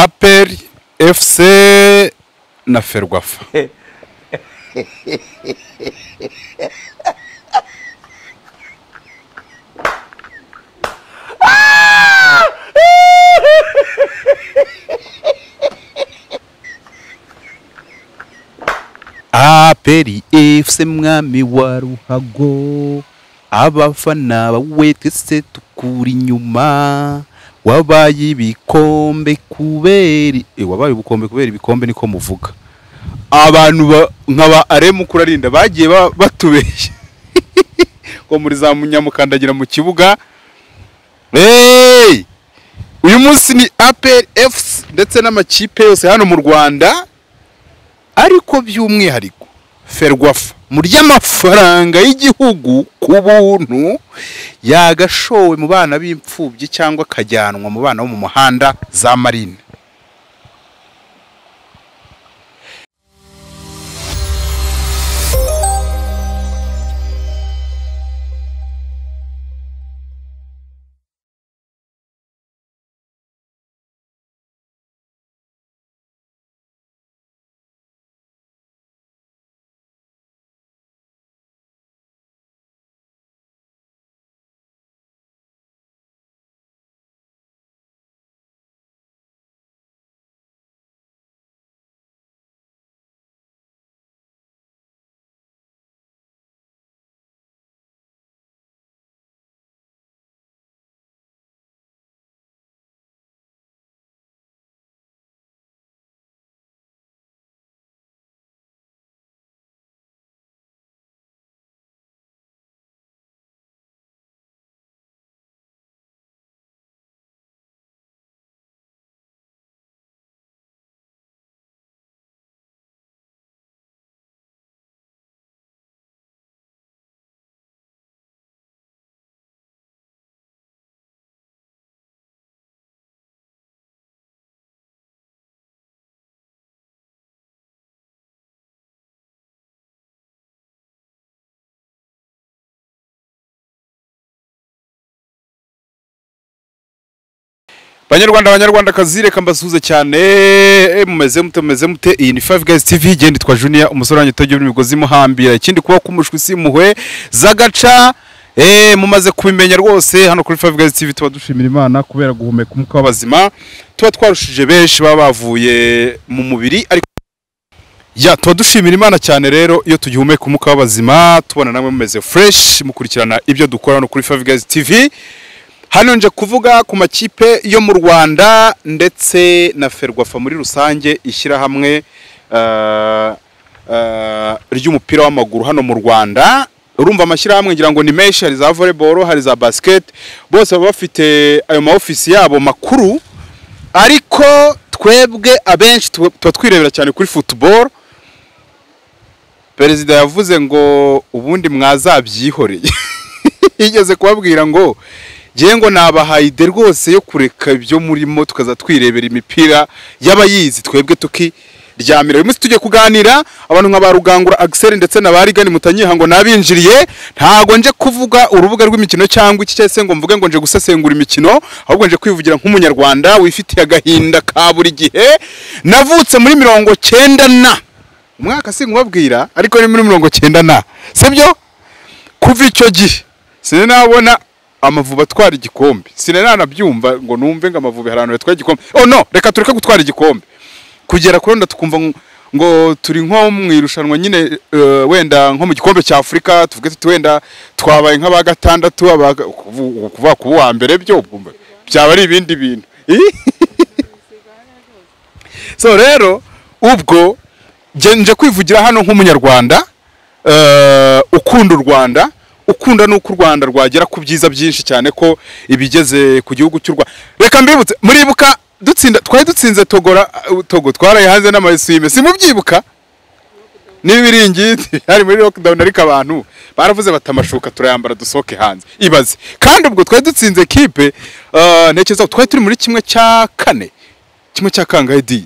aperi efuse na ferwafa aperi efuse mwami wa ruhago abafana bawe twese tukuri inyuma wabaye ibikombe kubera i- eh, wabaye ubukombe kubera ibikombe niko muvuga abantu ba- nkaba aremu kurarinda bagiye ba- batubeshya ngo muri za munyamukandagira mu kibuga hey! uyu munsi ni aperi efusi ndetse n'amakipe yose hano mu rwanda ariko by'umwihariko ferwafa mu ry'amafaranga y'igihugu ku buntu yagashowe mu bana b'imfubyi cyangwa akajyanwa mu bana bo mu muhanda za marine banyarwanda banyarwandakazi reka mbasuhuze cyane mumeze mute mumeze mute iyi ni five guys tv igenda itwa junior umusore wanjye utagira imigozi imuhambira ikindi kuba kumushwi si impuhwe z'agaca Eh, mumaze kubimenya rwose hano kuri five guys tv tuba dushimira imana kubera guhumeka umwuka w'abazima tuba twarushije benshi baba bavuye mu mubiri ariko ya tuba dushimira imana cyane rero iyo tugihumeka umwuka w'abazima tubona namwe mumeze fresh mukurikirana ibyo dukora hano kuri five guys tv hano nje kuvuga ku makipe yo mu rwanda ndetse na ferwafa muri rusange ishyirahamwe eh, eh, ry'umupira w'amaguru hano mu rwanda urumva amashyirahamwe ngira ngo ni menshi hari za volleyball hari za basket bose baba bafite ayo ma office yabo makuru ariko twebwe abenshi tuba tuba twirebera cyane kuri football perezida yavuze ngo ubundi mwazabyihoreye yigeze kubabwira ngo ngewe ngo nabahaye ide rwose yo kureka ibyo murimo tukaza twirebera imipira y'abayizi twebwe tukiryamira uyu munsi tujye kuganira abantu nka ba rugangura agiseri ndetse na ba rigani mutanyiha ngo nabinjiriye ntago nje kuvuga urubuga rw'imikino cyangwa iki cyese ngo mvuge ngo nje gusesengura imikino ahubwo nje kwivugira nk'umunyarwanda wifitiye agahinda ka buri gihe navutse muri mirongo cyenda na umwaka sinkubabwira ariko ni muri mirongo cyenda na sibyo kuva icyo gihe sinabona amavubi atwara igikombe sinanabyumva ngo numve ngo amavubi hari ahantu yatwaye igikombe oh no reka tureke gutwara igikombe kugera kuri wenda tukumva ngo- ngo turi nko mu irushanwa nyine eh, wenda nko mu gikombe cya afurika tuvuge tuti wenda twabaye nk'aba gatandatu aba- kuvu- kuva ku wa mbere byo bumva, byaba ari ibindi bintu so rero ubwo nje- nje kwivugira hano nk'umunyarwanda eh, ukunda u rwanda ukunda n'uko u rwanda rwagera ku byiza byinshi cyane ko ibigeze ku gihugu cy'u rwanda reka mbibutse muribuka dutsinda twari dutsinze togora togo twaraye hanze n'amayesime simubyibuka n'ibiringiti hari muri lockdown ariko abantu baravuze bati amashuka turayambara dusohoke hanze ibaze kandi ubwo twari dutsinze kipe eh, ntekereza ko twari turi muri kimwe cya kane kimwe cya kangahe di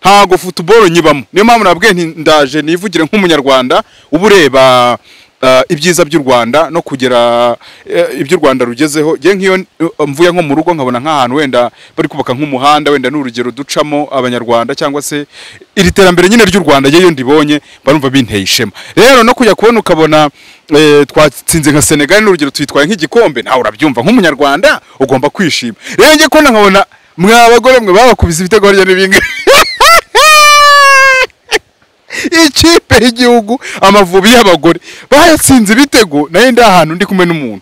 ntago futuboro nyibamo niyo mpamvu nabwiye nti ndaje nivugire nk'umunyarwanda uba ureba eh, ibyiza by'u Rwanda no kugera eh, ibyo u Rwanda rugezeho njye nk'iyo eh, mvuye nko mu rugo nkabona nk'ahantu wenda bari kubaka nk'umuhanda wenda ni urugero ducamo abanyarwanda cyangwa se iri terambere nyine ry'u Rwanda njye iyo ndibonye mba numva binteye ishema rero no kujya kubona ukabona eh, twatsinze nka Senegal ni urugero tuyitwaye nk'igikombe nawe urabyumva nk'umunyarwanda ugomba kwishima rero njye kubona nkabona mwa abagore mwe babakubiza ibitego harya n'ibingibi ikipe y'igihugu amavubi y'abagore bayatsinze ibitego nayo ndi ahantu ndi kumwe n'umuntu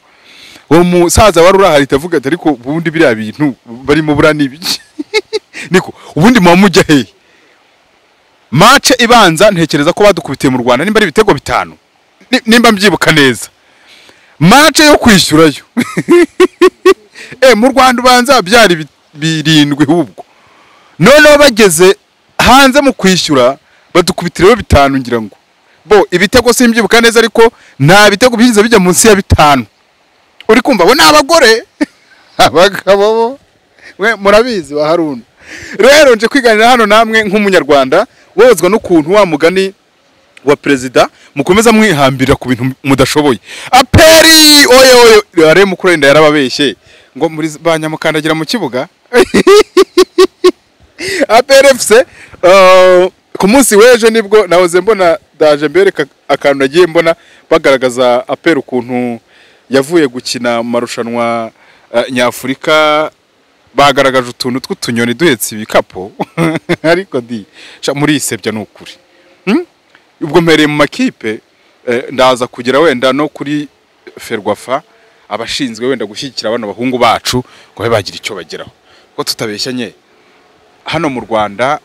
uwo musaza wari urahari avuga ati ariko ubundi biriya bintu barimo buriya ni ibiki niko ubundi muba mujya hehe mace ibanza ntekereza ko badukubitiye mu rwanda nimba ari ibitego bitanu Ni- nimba mbyibuka neza mace yo kwishyurayo Eh, mu rwanda ubanza byari bi- birindwi hubwo noneho bageze hanze mu kwishyura badukubitiraho bitanu ngira ngo bo ibitego simbyibuka neza ariko nta bitego byigeze bijya munsi ya bitanu uri kumva bo ni abagore abagabo bo we murabizi ba haruna rero nje kwiganira hano namwe nk'umunyarwanda wozwa n'ukuntu wa mugani wa perezida mukomeza mwihambira ku bintu mudashoboye aperi oye oye rero mukurenda yarababeshye ngo muri ba nyamukandagira mu kibuga aperefuse ku munsi w'ejo nibwo nahoze mbona daje mbereka akantu nagiye mbona bagaragaza aperi ukuntu yavuye gukina mu marushanwa eh, nyafurika bagaragaje utuntu tw'utunyoni duhetse ibikapu ariko di sha, murisebya ni ukuri Hmm? ubwo mpereye mu makipe eh, ndaza kugera wenda no kuri ferwafa abashinzwe wenda gushyigikira bano bahungu bacu ngo babe bagira icyo bageraho ko tutabeshyanye hano mu rwanda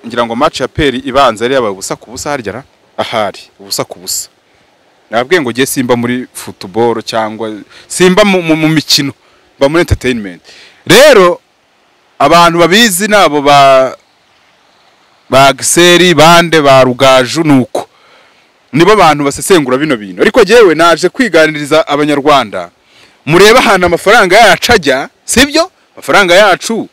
ngira ngo match ya peri ibanza yari yabaye ubusa ku busa harya ra? ahari ubusa ku busa nabwiye ngo ugiye simba muri football cyangwa simba mu, mu, mu mikino mba muri entertainment rero abantu babizi nabo ba ba giseri bande ba rugaju nuko nibo bantu basesengura bino bintu ariko jyewe naje kwiganiriza abanyarwanda murebe ahantu amafaranga yacu ajya sibyo amafaranga yacu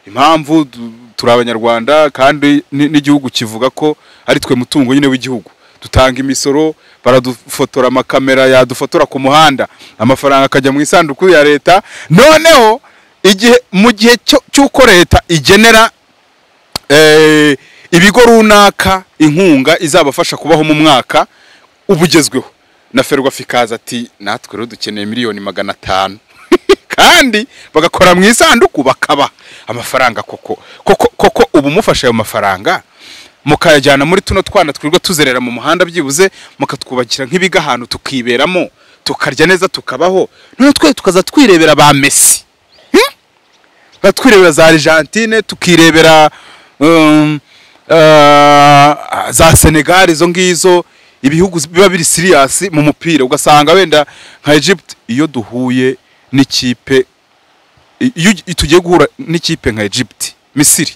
impamvu du- turi abanyarwanda kandi ni- n'igihugu kivuga ko ari twe mutungo nyine w'igihugu dutanga imisoro baradufotora amakamera yadufotora ku muhanda amafaranga akajya mu isanduku ya leta noneho igihe mu gihe cyo- cy'uko leta igenera eh, ibigo runaka inkunga izabafasha kubaho mu mwaka ubugezweho na ferwafa ikaza ati natwe rero dukeneye miliyoni magana atanu kandi bagakora mu isanduku bakaba amafaranga koko koko koko uba umufashe ayo mafaranga mukayajyana muri tuno twana twirirwa tuzerera mu muhanda byibuze mukatwubakira nk'ibiga ahantu tukiberamo tukarya neza tukabaho noneho twe tukaza twirebera ba mesi tukaba twirebera za Argentine tukirebera um, ah, za Senegal izo ngizo ibihugu biba biri serious mu mupira ugasanga wenda nka Egypt iyo duhuye n'ikipe i- iyo ugi- tugiye guhura n'ikipe nka Egypt Misiri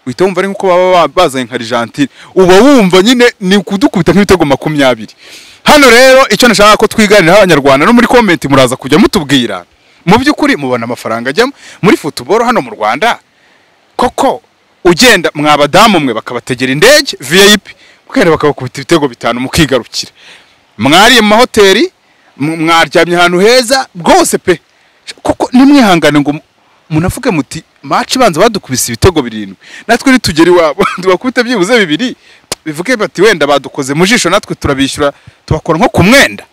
uhita wumva ari nkuko baba ba- bazanye nka Argentine uba wumva nyine ni ukudukubita nk'ibitego makumyabiri hano rero icyo nashaka ko twiganira abanyarwanda no muri comment muraza kujya mutubwira mu by'ukuri mubona amafaranga ajyamo muri football hano mu Rwanda koko ugenda mwabadamu mwe bakabategera indege vip mukagenda bakabakubita ibitego bitanu mukigarukira mwariye mu mahoteli m- mwaryamye ahantu heza bwose pe kuko nimwihangane ngo mu- munavuge muti maci ibanza badukubise ibitego birindwi natwe nitugera iwabo tubakubite byibuze bibiri bivuge bati wenda badukoze mu jisho natwe turabishyura tubakora nko ku mwenda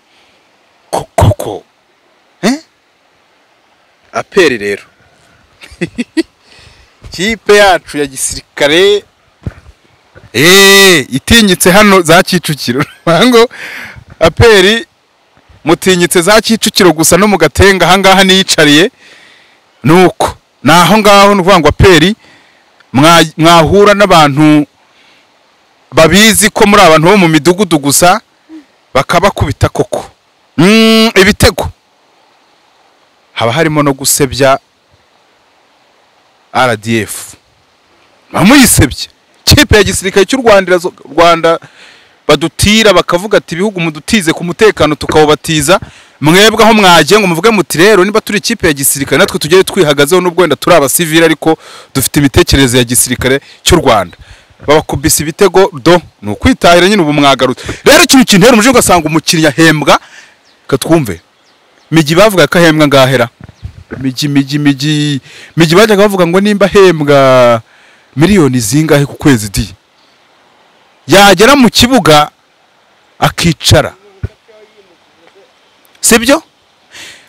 Ko- koko eh? aperi rero kipe yacu ya gisirikare eh itinyitse hano za Kicukiro Ngira ngo aperi mutinyitse za Kicukiro gusa no mu gatenga ahangaha niyicariye nuko naho ngaho ni ukuvuga ngo aperi mwa- mwahura n'abantu babizi ko muri abantu bo mu midugudu gusa bakabakubita koko Mm, ibitego haba harimo no gusebya RDF bamuyisebye kipe ya gisirikare cy'u Rwanda irazo- Rwanda badutira bakavuga ati ibihugu mudutize ku mutekano tukawubatiza mwebwe aho mwagiye ngo muvuge muti rero niba turi ikipe ya gisirikare natwe tujye twihagazeho n'ubwo wenda turi abasivili ariko dufite imitekerereze ya gisirikare cy'u Rwanda babakubise ibitego do ni ukwitahira nyine ubu mwagaruta rero ikintu kintera umujinya ugasanga umukinnyi ahembwa katwumve migi bavuga ko ahembwa ngahera migi migi migi migi bajyaga bavuga ngo nimba ahembwa miliyoni zingahe ku kwezi di yagera mu kibuga akicara sibyo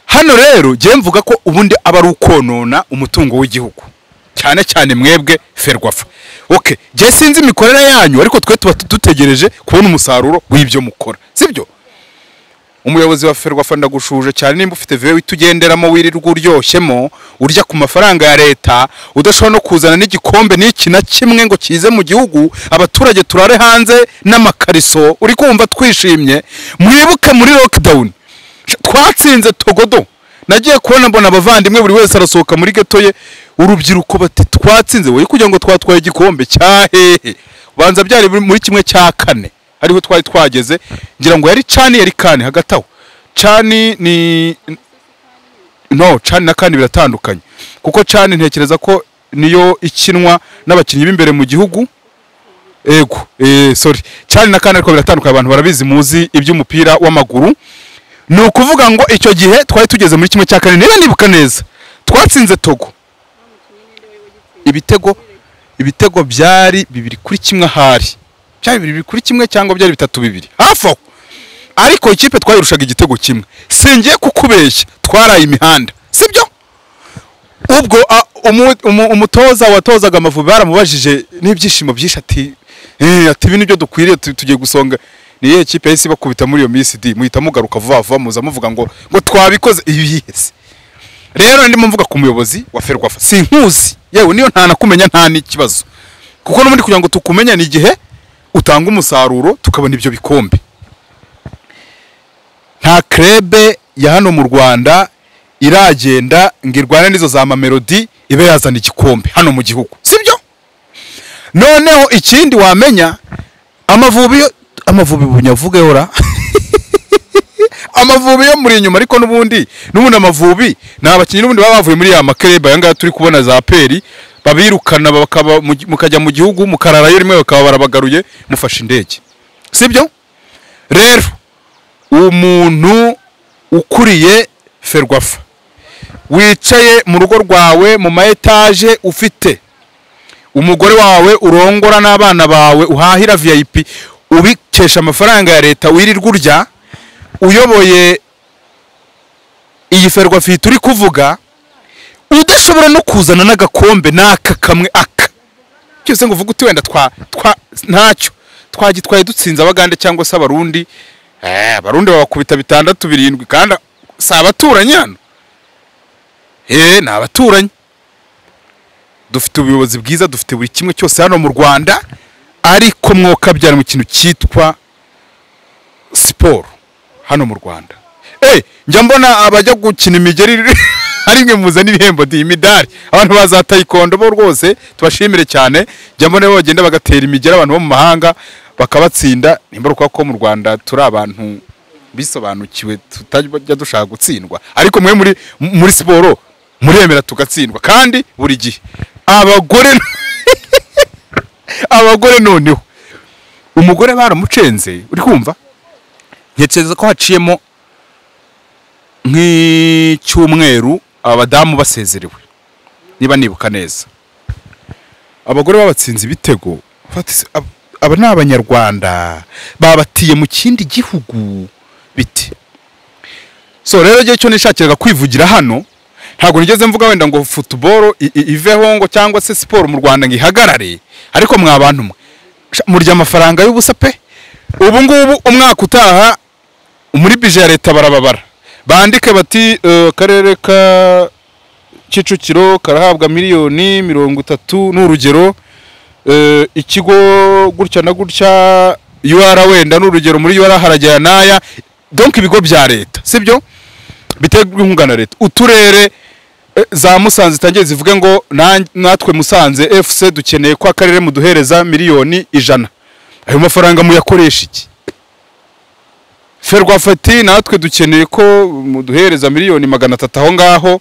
hano rero njyewe mvuga ko ubundi aba ari ukonona umutungo w'igihugu cyane cyane mwebwe ferwafa oke njye sinzi imikorere yanyu ariko twe tuba dutegereje kubona umusaruro w'ibyo mukora sibyo umuyobozi wa ferwafa ndagushuje cyane nimba ufite vewe itugenderamo wirirwa uryoshemo urya ku mafaranga ya leta udashobora no kuzana n'igikombe n'iki na kimwe ngo kize mu gihugu abaturage turare hanze n'amakariso uri kumva twishimye mwibuke muri lockdown twatsinze togodo nagiye kubona mbona abavandimwe buri wese arasohoka muri geto ye urubyiruko bati twatsinze wowe kugira ngo twatwaye igikombe cya hehe ubanza byari biri muri kimwe cya kane ariho twari twageze ngira ngo yari cani yari kane hagati aho cani ni no cani na kane biratandukanye kuko cani ntekereza ko niyo ikinwa n'abakinnyi b'imbere mu gihugu ego eh, sorry cani na kane ariko biratandukanye abantu barabizi muzi iby'umupira w'amaguru ni ukuvuga ngo icyo gihe twari tugeze muri kimwe cya kane niba nibuka neza twatsinze togo ibitego ibitego byari bibiri kuri kimwe ahari byari bibiri kuri kimwe cyangwa byari bitatu bibiri hafi aho ariko ikipe twayirushaga igitego kimwe singiye kukubeshya twaraye imihanda sibyo ubwo a, umu- umu- umutoza watozaga amavubi baramubajije n'ibyishimo byinshi ati "Eh, ati ibi nibyo dukwiriye tu- tugiye gusonga ni iyihe kipe yahise ibakubita muri iyo minsi di muhita mugaruka vuba vuba muza muvuga ngo ngo twabikoze ibi yihese rero ndimo mvuga ku muyobozi wa ferwafa sinkuzi yewe niyo nta nakumenya nta n'ikibazo kuko n'ubundi kugira ngo tukumenye ni igihe utanga umusaruro tukabona ibyo bikombe nta krebe ya hano mu rwanda iragenda ngo irwane n'izo za mamelodi ibe yazana igikombe hano mu gihugu sibyo noneho ikindi wamenya amavubi yo amavubi bunyavuge ora amavubi yo muri inyuma ariko n'ubundi n'ubundi amavubi ni abakinnyi n'ubundi baba bavuye muri ya makereba aya ngaya turi kubona za peri babirukana bakaba mu gi- mukajya mu gihugu mukararayo rimwe bakaba barabagaruye mufashe indege sibyo rero umuntu ukuriye ferwafa wicaye mu rugo rwawe mu ma etaje ufite umugore wawe urongora n'abana bawe uhahira vip ubikesha amafaranga ya leta wirirwa urya uyoboye iyi ferwafa iyi turi kuvuga udashobora no kuzana n'agakombe n'aka kamwe aka cyose ngo uvuge uti wenda twa twa ntacyo twagitwaye dutsinze abagande cyangwa se abarundi Eh, abarundi babakubita bitandatu birindwi kandi si abaturanyi hano eh ni abaturanyi dufite ubuyobozi bwiza dufite buri kimwe cyose hano mu rwanda ariko mwokabyara mu kintu cyitwa siporo hano mu rwanda eh njya mbona abajya gukina imigeri ari mwe muzana ibihembo di imidari abantu baza tayikondo bo rwose tubashimire cyane njya mbona bo bagenda bagatera imigeri abantu bo mu mahanga bakabatsinda nimba urukuba ko mu rwanda turi abantu bisobanukiwe tutajya dushaka gutsindwa ariko mwe muri muri siporo muremera tugatsindwa kandi buri gihe abagore abagore noneho umugore baramucenze uri kumva ntekereza ko haciyemo nk'icyumweru abadamu basezerewe niba nibuka neza abagore babatsinze ibitego fata isi- ab- aba ni abanyarwanda babatiye mu kindi gihugu bite so rero igihe cyo nishakiraga kwivugira hano ntabwo nigeze mvuga wenda ngo futuboro i- i- iveho ngo cyangwa se siporo mu rwanda ngo ihagarare ariko mwa bantu mwe Sha- murya amafaranga y'ubusa pe ubu ngubu umwaka utaha muri bije ya leta barababara bandike bati "Eh, akarere ka kicukiro karahabwa miliyoni mirongo itatu ni urugero Eh, ikigo gutya na gutya ura wenda ni urugero muri ura haragera n'aya donk ibigo bya leta sibyo biterwa inkunga na leta uturere eh, za musanze zitangiye zivuge ngo "Na- natwe musanze fc dukeneye ko akarere muduhereza miliyoni ijana ayo mafaranga muyakoresha iki ferwafati natwe dukeneye ko muduhereza miliyoni magana atatu aho ngaho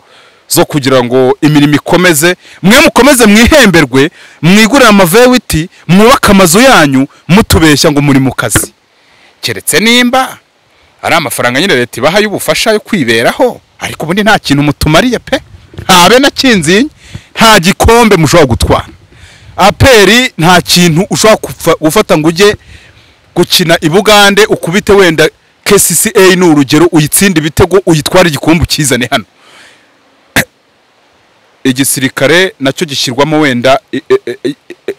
zo kugira ngo imirimo ikomeze mwe mukomeze mwihemberwe mwigurire amavewiti mwubake amazu yanyu mutubeshya ngo muri mu kazi keretse nimba ari amafaranga nyine leta ibaha y'ubufasha yo kwiberaho ariko ubundi nta kintu mutumariye pe nta be na kinzinyi nta gikombe mushobora gutwara aperi nta kintu ushobora kufa- gufata ngo ujye gukina i bugande ukubite wenda kcca ni urugero uyitsinde ibitego uyitware igikombe ukizane hano igisirikare nacyo gishyirwamo wenda i- i- i- i- i-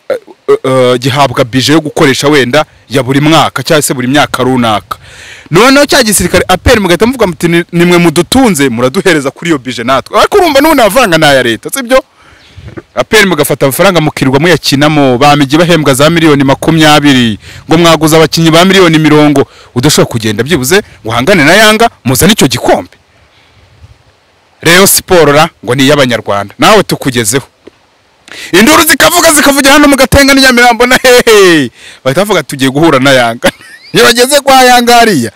eh, gihabwa bije yo gukoresha wenda ya buri mwaka cyangwa se buri myaka runaka noneho cya gisirikare aperi mugahita muvuga muti "Ni- nimwe mudutunze muraduhereza kuri iyo bije natwe ariko urumva n'ubu nta mafaranga ni aya leta sibyo aperi mugafata amafaranga mukirirwa muyakinamo ba migi bahembwa za miliyoni makumyabiri ngo mwaguze abakinnyi ba miliyoni mirongo udashobora kugenda byibuze ngo uhangane na yanga muzane icyo gikombe rero siporo ra ngo ni iy'abanyarwanda nawe tukugezeho induru zikavuga zikavugira hano mugatenga n'i nyamirambo na hehe bahita bavuga tugiye guhura na yanga iyo bageze kwa yanga hariya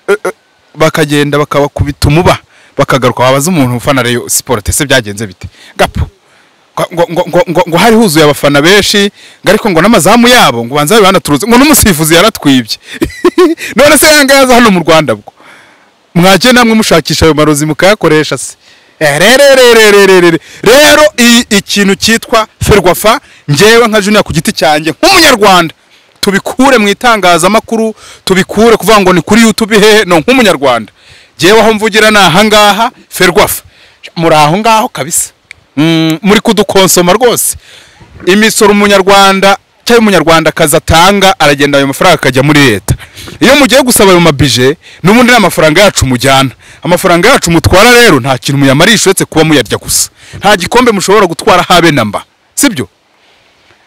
eh, eh, bakagenda bakabakubita umuba bakagaruka wabaza umuntu ufana reyo siporo tese byagenze bite gapo ngo- ngo- ngo- ngo- ngo- ngo hari huzuye abafana benshi ngo ariko ngo n'amazamu yabo ngo banza banaturuze ngo n'umusifuzi yaratwibye none se yanga yaza hano mu rwanda bwo mwajye namwe mushakisha ayo marozi mukayakoresha se Eh, rero rero rero rero rero i- ikintu cyitwa ferwafa ngewe nka juniya ku giti cyanjye nk'umunyarwanda tubikure mu itangazamakuru tubikure kuvuga ngo ni kuri youtube hehe no nk'umunyarwanda ngewe aho mvugira ni ahangaha ferwafa muri aho ngaho kabisa Mm, muri kudukonsoma rwose imisoro umunyarwanda cyangwa umunyarwandakazi atanga aragenda ayo mafaranga akajya muri leta iyo mugiye gusaba ayo mabije n'ubundi ni amafaranga yacu mujyana amafaranga yacu mutwara rero nta kintu muyamarisha uretse kuba muyarya gusa nta gikombe mushobora gutwara habe na mba sibyo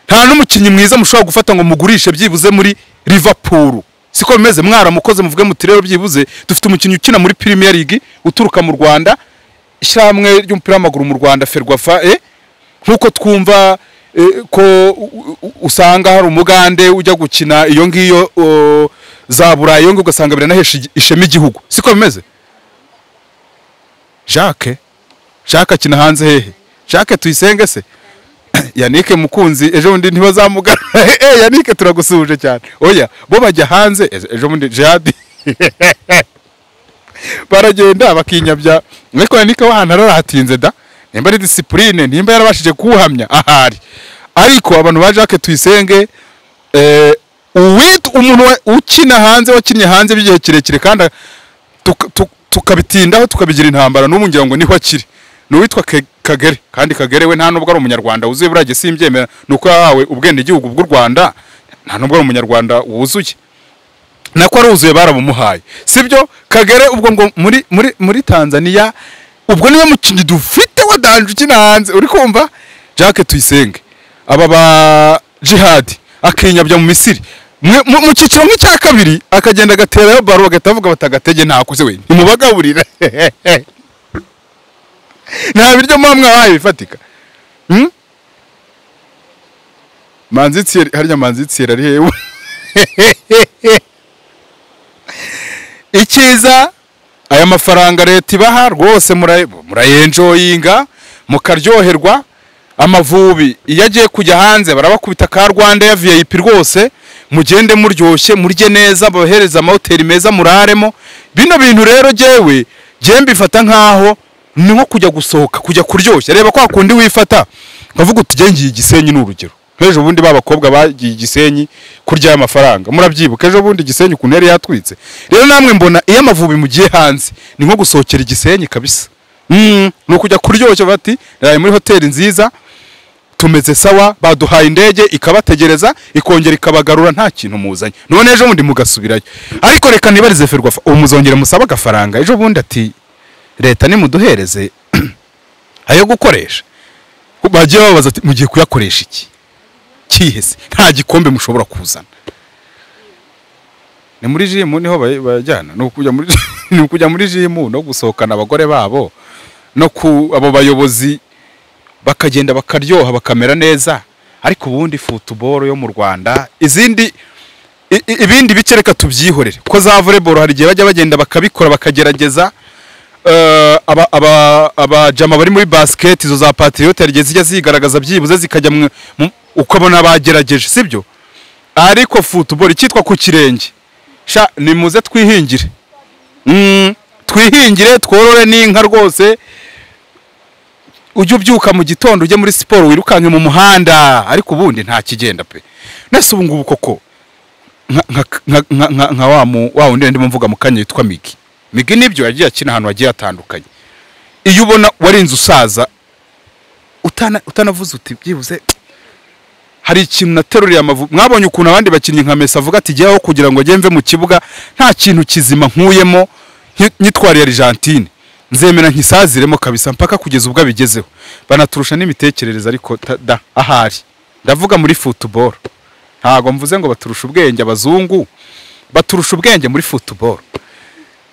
nta n'umukinnyi mwiza mushobora gufata ngo mugurishe byibuze muri Liverpool siko bimeze mwaramukoze muvuge muti rero byibuze dufite umukinnyi ukina muri Premier League uturuka mu Rwanda ishyirahamwe ry'umupira w'amaguru mu Rwanda Ferwafa eh nkuko twumva eh, ko u- u- usanga hari umugande ujya gukina iyo ngiyo o, za Burayi iyo ngiyo ugasanga biranahesha igi- ishema igihugu siko bimeze Jacques Jacques akina hanze hehe Jacques tuyisenge se yanike mukunzi ejo bundi ntibazamugana eh yanike turagusuhuje cyane oya bo bajya hanze ejo- ejo bundi jadi baragenda bakinyabya ariko yanike wahana aratinze da nimba ari disipurine nimba yarabashije kuwuhamya ahari ariko abantu ba jacques tuyisenge eh, uwit umuntu wa- ukina hanze wakinnye hanze by'igihe kirekire kandi tuka- tu- tukabitindaho tukabigira intambara n'ubu ngira ngo niho akiri ni uwitwa Ke- kagere kandi kagere we nta nubwo ari umunyarwanda wuzuye buriya simbyemera ni uko yahawe ubwenegihugu bw'u rwanda nta nubwo ari umunyarwanda wuzuye nako aruzuye barabumuhaye sibyo kagere ubwo ngo muri muri muri tanzania ubwo niwe mukinnyi dufite wadanje ukina hanze uri kumva jacques tuyisenge aba ba jihadi akinyabya mu misiri Mwe- mu mu cyiciro nk'icya kabiri akagenda agaterayo baro bagahita bavuga batagatege ntakoze we ntimubagaburira nta biryo muba mwahaye bifatika Hmm? manzi tsiyeri harya manzi tsiyeri ari hewe icyiza aya mafaranga leta ibaha rwose mura- murayenjoyinga mukaryoherwa amavubi iyo agiye kujya hanze barabakubita ka rwanda ya vip rwose mugende muryoshye murye neza babahereze amahoteli meza muraremo bino bintu rero jyewe jye mbifata nk'aho ni nko kujya gusohoka kujya kuryoshya reba kwa kundi wifata ukavuga uti jye ngiye igisenyi ni urugero nk'ejo bundi ba bakobwa bagiye igisenyi kurya aya mafaranga murabyibuka ejo bundi igisenyi ukuntu yari yatwitse rero namwe mbona iyo amavubi mugiye hanze ni nko gusohokera igisenyi kabisa Mm, ni ukujya kuryoshya bati naraye muri hoteli nziza tumeze sawa baduhaye indege ikabategereza ikongera ikabagarura nta kintu muzanye none ejo bundi mugasubirayo ariko reka nibarize ferwafa ubu muzongera musabe agafaranga ejo bundi ati leta nimuduhereze ayo gukoresha bagiye bababaza ati mugiye kuyakoresha iki kihese nta gikombe mushobora kuzana ni muri jimu niho bay- bayajyana ni ukujya muri ni ukujya muri jimu no gusohokana abagore babo no ku abo bayobozi bakagenda bakaryoha bakamera neza ariko ubundi futuboro yo mu rwanda izindi i- i- ibindi bice reka tubyihorere ko za voleboro hari igihe bajya bagenda bakabikora bakagerageza eh, aba- aba- abajama bari muri basiketi izo za patriyote hari igihe zijya zigaragaza byibuze zikajya mu- mu- ukabona bagerageje sibyo ariko futuboro icyitwa ku kirenge sha nimuze twihingire Mm, twihingire tworore n'inka rwose ujye ubyuka mu gitondo ujye muri siporo wirukanke mu muhanda ariko ubundi nta kigenda pe nese ubu ngubu koko nka- nka- nka- nka- nka- nka wa mu- wa wundi ndimo mvuga mu kanya yitwa migi migi nibyo yagiye akina ahantu hagiye hatandukanye iyo ubona warinze usaza utana- utanavuze uti byibuze hari ikintu nateruriye amavu mwabonye ukuntu abandi bakinnyi nka mesa avuga ati jyaho kugira ngo njye mve mu kibuga nta kintu kizima nkuyemo nki- nyitwariye argentine nzemera nkisaziremo kabisa mpaka kugeza ubwo abigezeho banaturusha n'imitekerereze ariko ta- da ahari ndavuga muri futuboro ntabwo mvuze ngo baturusha ubwenge abazungu baturusha ubwenge muri futuboro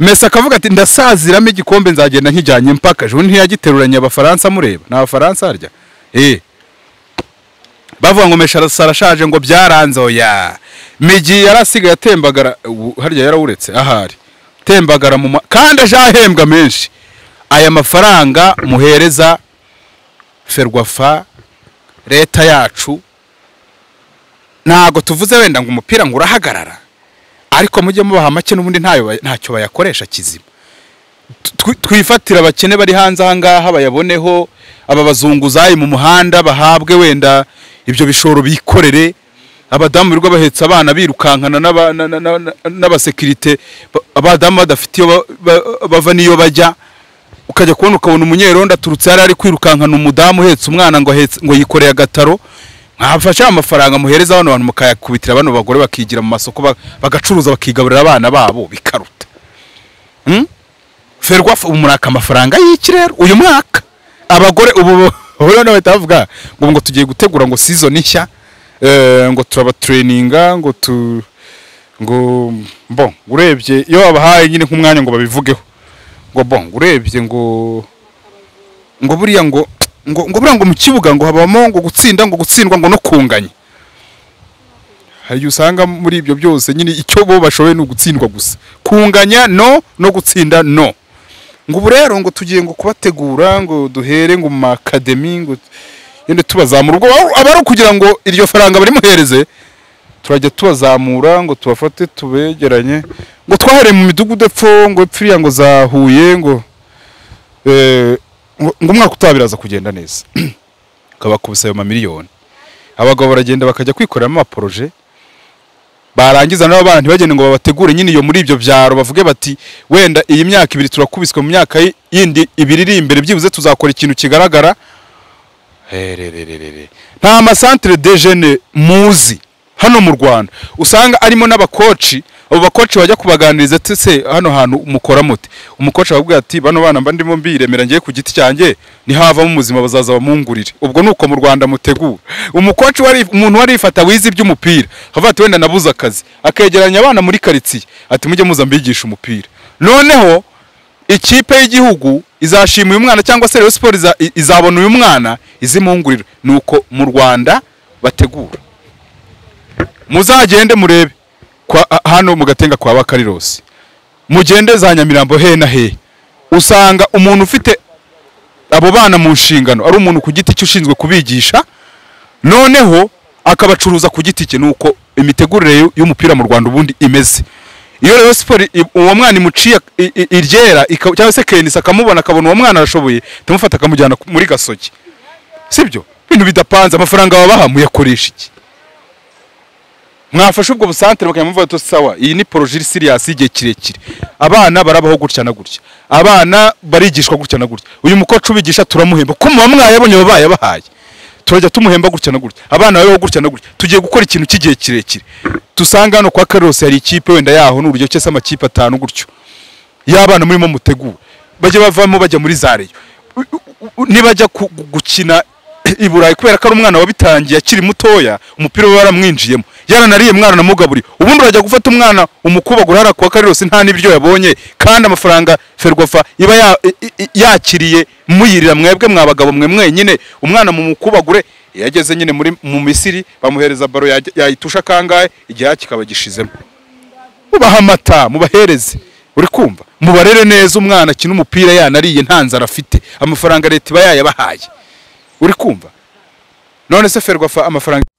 mesa akavuga ati ndasaziramo igikombe nzagenda nkijyanye mpaka ejo ntiyagiteruranye abafaransa mureba ni abafaransa harya eee bavuga ngo mesha arasa- arashaje ngo byaranze oya migi yarasigaye atembagara ubu harya yarawuretse ahari tembagara mu ma- kandi aje ahembwa menshi aya mafaranga muhereza ferwafa leta yacu ntago tuvuze wenda ngo umupira ngo urahagarara ariko mujye mubaha make n'ubundi ntayo ba- ntacyo bayakoresha kizima twi- twifatire abakene bari hanze ahangaha bayaboneho aba bazunguzayi mu muhanda bahabwe wenda ibyo bishoro bikorere abadamu birirwa bahetse abana birukankana n'aba- na- na- na- n'abasekirite ba- abadamu badafite iyo ba- ba- bava n'iyo bajya ukajya kubona ukabona umunyerondo aturutse yari ari kwirukankana umudamu uhetse umwana ngo ahetse ngo yikoreye agataro mwafashe amafaranga muhereza bano bantu mukayakubitira bano bagore bakigira mu masoko ba- bagacuruza bakigaburira abana babo bikaruta ferwafa ubu muraka amafaranga y'iki rero uyu mwaka abagore ubu ubu nawe bavuga ngo ngo tugiye gutegura ngo sizoni nshya eh, ngo turabatrayininga ngo tu ngo bon urebye iyo babahaye nyine nk'umwanya ngo babivugeho ngo bon urebye ngo ngo buriya ngo ngo ngo buriya ngo mu kibuga ngo habamo ngo gutsinda ngo gutsindwa ngo no kunganya hari igihe usanga muri ibyo byose nyine icyo bo bashoboye ni ugutsindwa gusa kunganya no no gutsinda no ngo ubu rero ngo tugiye ngo kubategura ngo duhere ngo mu makademi ngo yende tubazamura ubwo aba- aba ari ukugira ngo iryo faranga barimuhereze turajya tubazamura ngo tubafate tubegeranye ngo twahereye mu midugudu epfo ngo epfo iriya ngo za Huye ngo eh, ngo ngo umwaka utaha biraza kugenda neza ukabakubise ayo mamiliyoni abagabo baragenda bakajya kwikoreramo amaporoje barangiza nabo bana ntibagende ngo babategure nyine iyo muri ibyo byaro bavuge bati wenda iyi myaka ibiri turakubiswe mu myaka yi- yindi ibiri iri imbere byibuze tuzakora ikintu kigaragara Hererererere. nta masantere de jene muzi hano mu rwanda usanga arimo n'abakoci abo bakoci bajya kubaganiriza ati se hano hantu mukora mute umukoci akababwira ati bano bana mba ndimo mbiremera ngiye ku giti cyanjye nihavamo umuzima bazaza bamungurire ubwo ni uko mu rwanda mutegura umukoci wari umuntu wari yifata wize iby'umupira akavuga ati wenda nabuze akazi akegeranya abana muri karitsiye ati mujye muza mbigisha umupira noneho ikipe y'igihugu izashima uyu mwana cyangwa se Rayon Sport iza- i- izabona uyu mwana izimungurira ni uko mu Rwanda bategura muzagende murebe kwa, a- hano mu gatenga kwa Bakarirosi mugende za Nyamirambo he na he usanga umuntu ufite abo bana mu nshingano ari umuntu ku giti cye ushinzwe kubigisha noneho akabacuruza ku giti cye nuko imitegurire y'u- y'umupira mu Rwanda ubundi imeze iyo rero siporo uwo mwana imuciye i- i- iryera ika- cyangwa se kenisa akamubona akabona uwo mwana arashoboye itamufata akamujyana ku- muri gasogi sibyo ibintu bidapanze amafaranga babaha muyakoresha iki mwafashe ubwo busantere bakamuvuga ati sawa iyi ni porojiri siriyasi y'igihe kirekire abana barabaho gutya na gutya abana barigishwa gutya na gutya uyu mukoci ubigisha turamuhemba ko muba mwayabonye baba bayabahaye turajya tumuhemba gutya na gutya abana babaho gutya na gutya tugiye gukora ikintu cy'igihe kirekire dusanga hano kwa karose hari ikipe wenda yaho n'uburyo cyose amakipe atanu gutyo y'abana murimo mutegura bajya bavamo bajya muri za reyo U- u- u- nibajya ku- gu- gukina i burayi kubera ko ari umwana wabitangiye akiri mutoya umupira we waramwinjiyemo yaranariye mwana namugaburiye ubundi urajya gufata umwana umukubagura hariya kwa karirosi nta n'ibiryo yabonye kandi amafaranga ferwafa iba ya- i- i- i- yakiriye muyirira mwebwe mwa bagabo mwe mwenyine umwana mu mukubagure iyo ageze nyine muri mu misiri bamuhereza baro yajya- yayitusha kangahe igihe kikaba gishizemo mubahe amata mubahereze uri kumva mubarere neza umwana akina umupira yanariye nta nzara afite amafaranga leta iba yayabahaye uri kumva none se ferwafa amafaranga